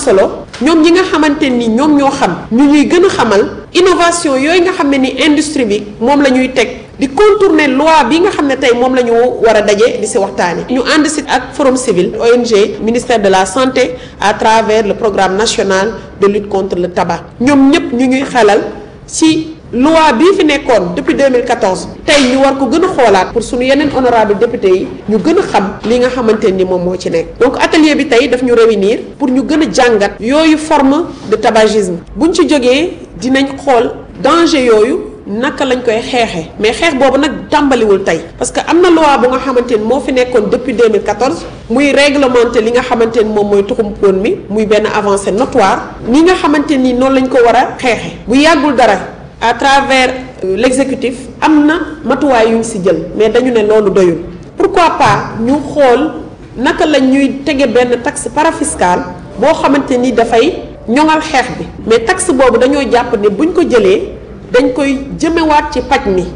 solo ñoom ñi nga xamante ni ñoom ñoo xam ñu ñuy gën a xamal innovation yooyu nga xam ne ni industrie bi moom la ñuy teg di contourner loi bi nga xam ne tey moom la ñu war a daje di si waxtaane ñu ànd si ak forum civil ONG ministère de la santé à travers le programme national de lutte contre le tabac ñoom ñëpp ñu ñuy xelal si loi bii fi nekkoon depuis 2014 tey ñu war ko gën a xoolaat pour suñu yeneen honorable député yi ñu gën a xam li nga xamante ni moom moo ci nekk donc atelier bi tey daf ñu réunir pour ñu gën a jàngat yooyu forme de tabagisme buñ ci jógee dinañ xool danger yooyu naka lañ koy xeexee mais xeex boobu nag tàmbaliwul tey parce que am na loi bu nga xamante ni moo fi nekkoon depuis 2014 muy réglementer li nga xamante ni moom mooy tuxum poon mi muy benn avancée notoire ni nga xamante ni noonu lañ ko war a xeexee bu yàggul dara à travers euh, l'exécutif am na matuwaay yu ñu si jël mais dañu ne loolu doyul pourquoi pas ñu xool naka la ñuy tege benn taxe parafiscale boo xamante ni dafay ñoŋal xeex bi mais taxe boobu dañoo jàpp ne buñ ko jëlee dañ koy jëmewaat ci paj mi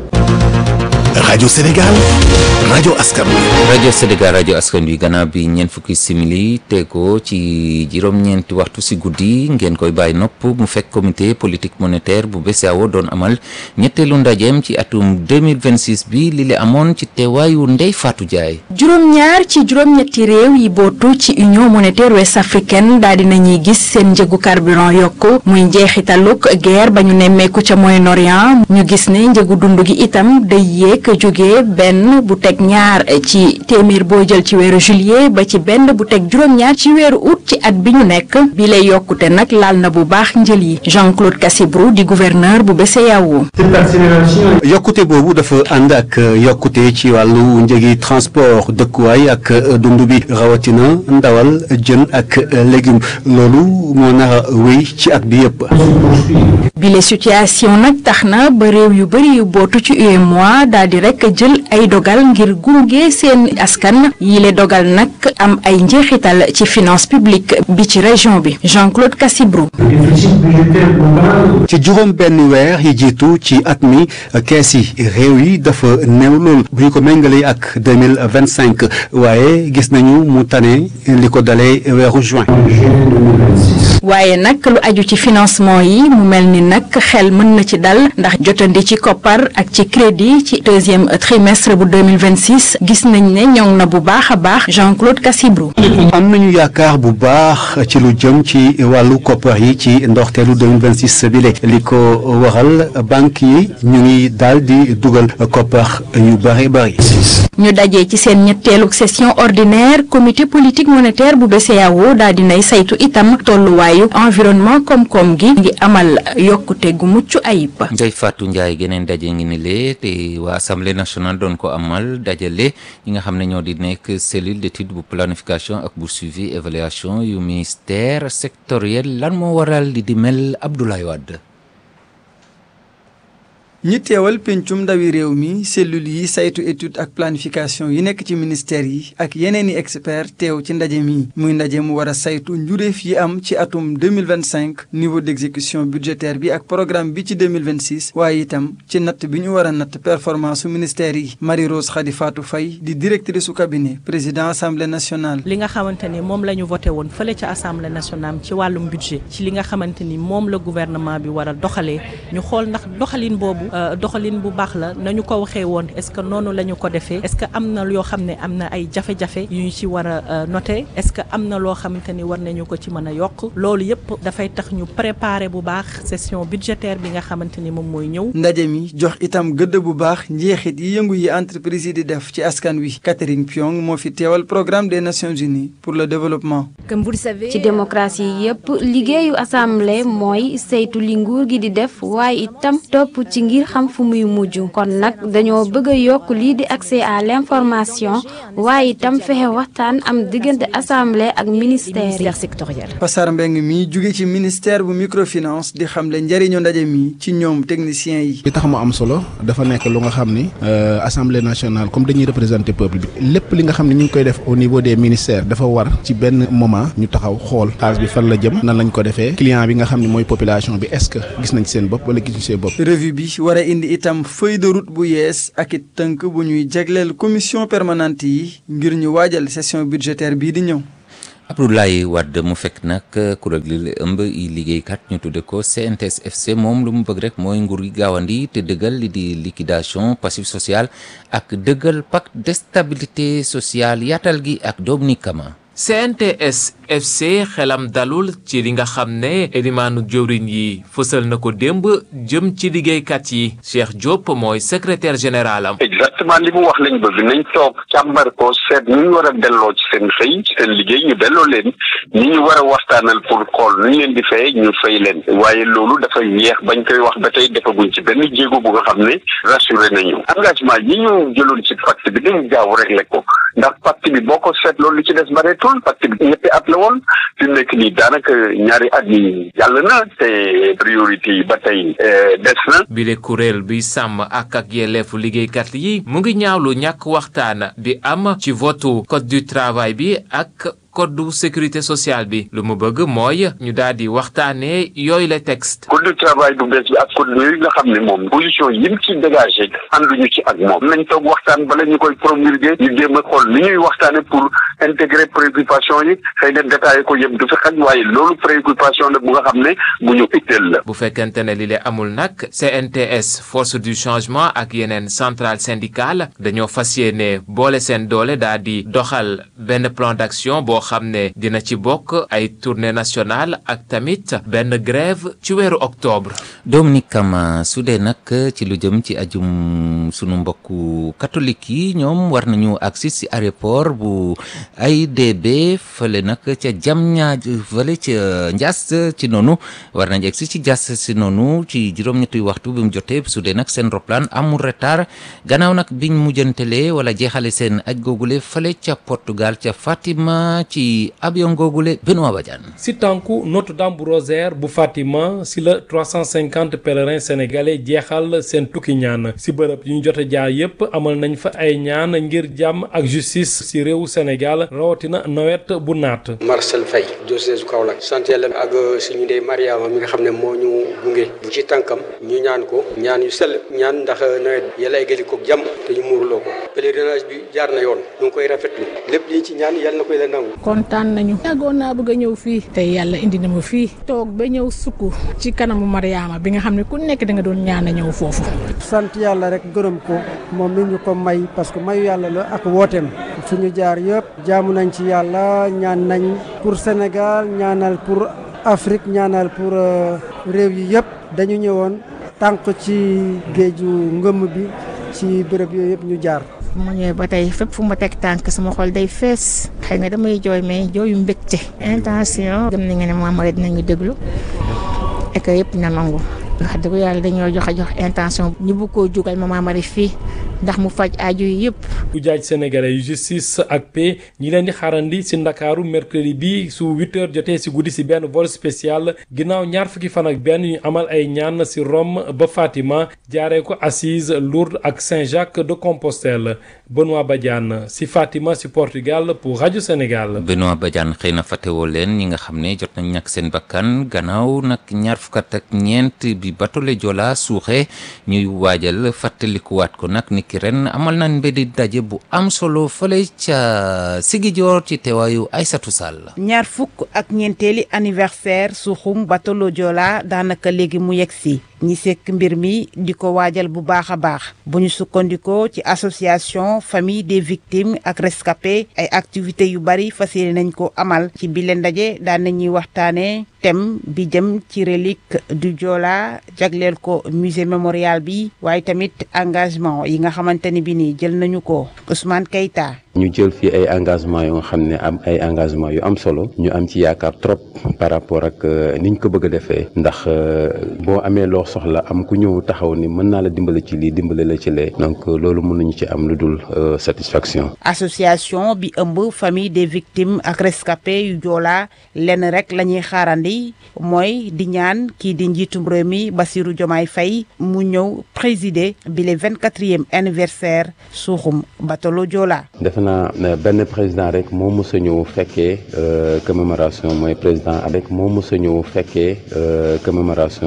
rajo Sénégal rajo askan wi. rajo Sénégal rajo askan wi gannaaw bi ñeent fukki simili teekoo ci juróom-ñeenti waxtu si guddi ngeen koy bàyyi nopp mu fekk comité politique monétaire bu BCEAO doon amal ñetteelu ndajeem ci atum 2026 bi li le amoon ci teewaayu Ndeye Fatou Ndiaye. juróom-ñaar ci juróom-ñetti réew yi bootu ci union monétaire ouest africaine daal di nañuy gis seen njëgu carburant yokku muy njeexitaluk guerre ba ñu nemmeeku ca Moyen-Orient ñu gis ne njëgu dund gi itam day yéeg jóge benn bu teg ñaar ci téeméer boo jël ci weeru juillet ba ci benn bu teg juróom-ñaar ci weeru août ci at bi ñu nekk bi lay yokkute nag laal na bu baax njël yi Jean-Claude Cassibrou di gouverneur bu BCEAO yokkute boobu dafa ànd ak yokkute ci wàllu njëgi transport dëkkuwaay ak dund bi rawatina ndawal jën ak légume loolu moo nar a wéy ci at bi yëpp. bile situation nag tax na ba réew yu bari yu bootu ci UEMOA daal di rek jël ay dogal ngir gunge seen askan yile dogal nag am ay njeexital ci finance publique bi ci région bi Jean-Claude Cassibrou. ci juróom benn weer yi jiitu ci at mi kees yi réew yi dafa néew lool bu ñu ko méngalee ak deux mille vingt cinq waaye gis nañu mu tane li ko dalee weeru juin. waaye nag lu aju ci financement yi mu mel ni nag xel mën na ci dal ndax jotandi ci koppar ak ci crédit ci deuxième trimestre bu 2026 gis nañ ne ñoŋ na bu baax a baax Jean-Claude Cassibrou. am nañu yaakaar bu baax ci lu jëm ci wàllu koppar yi ci ndorteelu 2026 bile li ko waral banque yi ñu ngi daal di dugal koppar yu bari bari. ñu dajee ci seen ñetteelu session ordinaire comité politique monétaire bu BCEAO daal di nay saytu itam tolluwaayu environnement koom-koom gi ngi amal yokkute gu mucc ayib. Ndeye Fatou Ndiaye geneen daje ngi ni lee te waa assemblée nationale doon ko amal dajale ñi nga xam ne ñoo di nekk cellule d'étude bu planification ak bu suivi évaluation yu ministère sectoriel lan moo waral di di mel Abdoulaye Wade. ñi teewal pencum ndawi réew mi cellule yi saytu étude ak planification yi nekk ci ministère yi ak yeneen i expert teew ci ndaje mi muy ndaje mu war a saytu njuréef yi am ci atum 2025 niveau d'exécution budgétaire bi ak programme bi ci 2026 waaye itam ci natt bi ñu war a natt performance su ministère yi Marie Rose Khady Fatou Faye di directrice su cabinet président assemblée nationale li nga xamante ni moom la ñu voté woon fële ca assemblée nationale ci wàllum budget ci li nga xamante ni moom la gouvernement bi war a doxalee ñu xool ndax doxalin boobu doxalin bu baax la nañu ko waxee woon est-ce que noonu la ñu ko defee est-ce que am na yoo xam ne am na ay jafe-jafe yu ñu ci war a noter est-ce que am na loo xamante ni war nañu ko ci mën a yokk loolu yëpp dafay tax ñu préparer bu baax session budgétaire bi nga xamante ni moom mooy ñëw. ndaje mi jox itam gëdd bu baax njeexit yi yëngu yi entreprise yi di def ci askan wi Catherine Piong moo fi teewal programme des Nations Unies pour le développement. ci démocratie yépp liggéeyu assemblée mooy saytu li nguur gi di def waaye itam topp ci ngir xam fu muy mujj kon nag dañoo bëgg a yokk lii di accès à l'information waaye itam fexe waxtaan am diggante assemblée ak ministère yi. Passar Mbeng mi jóge ci ministère bu microfinance di xamle njëriñu ndaje mi ci ñoom techniciens yi. li tax mu am solo dafa nekk lu nga xam ni assemblée nationale comme dañuy représenter peuple bi lépp li nga xam ne ñu ngi koy def au niveau des ministères dafa war ci benn moment ñu taxaw xool xaalis bi fan la jëm nan lañ ko defee client bi nga xam ne mooy population bi est-ce que gis nañ seen bopp wala gisuñ seen bopp. revue bi war a indi itam feuille de route bu yees ak it tënk bu ñuy jagleel commission permanente yi ngir ñu waajal session budgétaire bii di ñëw. Abdoulaye Wade mu fekk nag kuréel gi la ëmb i liggéeykat ñu tudde ko CNTS FC moom lu mu bëgg rek mooy nguur gi gaawandi te dëggal li di liquidation passif social ak dëggal pacte de stabilité sociale yaatal gi ak Dominique Kama CNTS FC xelam dalul ci li nga xam ne elimaanu jëwriñ yi fësal na ko démb jëm ci liggéeykat yi Cheikh Diop mooy secrétaire général am. exactement li mu wax lañ bëgg nañ toog càmbar ko seet ñu ñu war a delloo ci seen xëy ci seen liggéey ñu delloo leen ñi ñu war a waxtaanal pour xool nu ñu leen di fay ñu fay leen waaye loolu dafay yeex bañ koy wax ba tey defaguñ ci benn jéego bu nga xam ne rassuré nañu engagement yi ñu jëloon ci pacte bi dañ gaaw réglé ko ndax pacte bi boo ko seet loolu li ci des bareetul pacte bi ñetti at la woon fi mu nekk nii daanaka ñaari at yi jàll na te priorité yi ba tey des na. bile kuréel bi sàmm ak ak yelleefu liggéeykat yi mu ngi ñaawlu ñàkk waxtaan bi am ci votu code du travail bi ak. code de sécurité sociale bi lu mu bëgg mooy ñu daal di waxtaanee yooyu la texte. code du travail bu bees bi ak code yooyu nga xam ne moom position yim ci dégagé ànduñu ci ak moom nañ toog waxtaan bala ñu koy promulguer ñu jéem a xool ni ñuy waxtaane pour intégrer préoccupation yi xëy na détaillé ko yëpp du fi xaj waaye loolu préoccupation la bu nga xam ne bu ñu itteel la. bu fekkente ne li le amul nag CNTS force du changement ak yeneen centrale syndicale dañoo fas yéene boole seen doole daal di doxal benn plan d'action boo xam ne dina ci bokk ay tournée nationale ak tamit benn grève ci weeru octobre. Dominique Kama su dee nag ci lu jëm ci ajum sunu mbokku catholique yi ñoom war nañu agsi si aéroport bu AIBD fële nag ca Diamniadio fële ca Ndiass ci noonu war nañu agsi ci Diass si noonu ci juróom-ñetti waxtu bi mu jotee su dee nag seen roplaan amul retard gannaaw nag biñ mujjantelee wala jeexale seen aj googule fële ca Portugal ca Fatima. ci avion googule Benoît Badiane si tànku Notre-Dame bu Rosaire bu Fatima si la 350 pèlerins sénégalais jeexal seen tukki ñaan si bërëb yu ñu jot a jaar yépp amal nañ fa ay ñaan ngir jàmm ak justice si réewu Sénégal rawatina nawet bu naat. Marcel Faye diocèse Kaolack sant yàlla ak suñu ndey Mariama mi nga xam ne moo ñu gunge bu ci tànkam ñu ñaan ko ñaan yu sell ñaan ndax nawet bi yàlla eggali ko jàmm te ñu muurloo ko pèlerinage bi jaar na yoon ñu ngi koy rafetlu lépp liñ ci ñaan yàlla na koy la nangu. kontaan nañu yàggoon naa bëgg a ñëw fii tey yàlla indi na ma fii toog ba ñëw sukk ci kanamu Mariama bi nga xam ne ku nekk da nga doon ñaan a ñëw foofu sant yàlla rek gërëm ko moom mi ñu ko may parce que mayu yàlla la ak wooteem fu ñu jaar yëpp jaamu nañ ci yàlla ñaan nañ pour Sénégal ñaanal pour Afrique ñaanal pour réew yi yëpp dañu ñëwoon tànk ci géeju ngëmm bi ci béréb yooyu yëpp ñu jaar mu ñëwee ba tey fépp fu ma teg tànk sama xol day fees xëy na damay jooy mais jooyu mbégte intention gëm nañu ne moom rek dinañu déglu et que yëpp na nangu wax dëgg yàlla dañoo joxe jox intention ñu bëgg koo jugal Mama Marie fii ndax mu faj aju yi yëpp. bu jaaj sénégalais yu justice ak paix ñi leen di xaarandi si ndakaaru mercredi bi su 8 heures jotee si guddi si benn vol spécial ginnaaw ñaar fukki fan ak benn ñu amal ay ñaan si Rome ba Fatima jaaree ko Assise Lourdes ak Saint-Jacques de Compostelle Benoît Badiane si Fatima si Portugal pour rajo Sénégal. Benoît Badiane xëy na fàttewoo leen ñi nga xam ne jot nañ ñàkk seen bakkan gannaaw nag ñaar fukkat ak ñeent bi batole Joola suuxe ñuy waajal fàttalikuwaat ko nag ni ki ren amal nañ mbedi daje bu am solo fële ca Sigijoor ci teewaayu Aysatu Sall ñaar fukk ak ñeenteeli anniversaire suuxum batolo Joola daanaka léegi mu yegg si ñi sekk mbir mi di ko waajal bu baax a baax bu ñu sukkandikoo ci association famille des victimes ak rescapés ay activités yu bari fas yéene nañ ko amal ci bile ndaje daan nañuy waxtaanee thème bi jëm ci relique du Joola jagleel ko musée mémorial bi waaye tamit engagement yi nga xamante ni bi nii jël nañu ko Ousmane Keita ñu jël fii ay engagement yu nga xam ne am ay engagement yu am solo ñu am ci yaakaar trop par rapport ak niñ ko bëgg a defee ndax boo amee loo soxla am ku ñëw taxaw ni mën naa la dimbale ci lii dimbale la ci lee donc loolu mënuñu ci am lu dul satisfaction association bi ëmb famille des victimes ak rescapés yu Joola lenn rek la ñuy xaarandi mooy di ñaan kii di njiitum réew mi Bassirou Diomaye Faye mu ñëw présider bi le vingt quatrième anniversaire suuxum batolo Joola defe naa benn président rek moo mës a ñëw fekkee commémoration mooy président avec moo mës a ñëw fekkee commémoration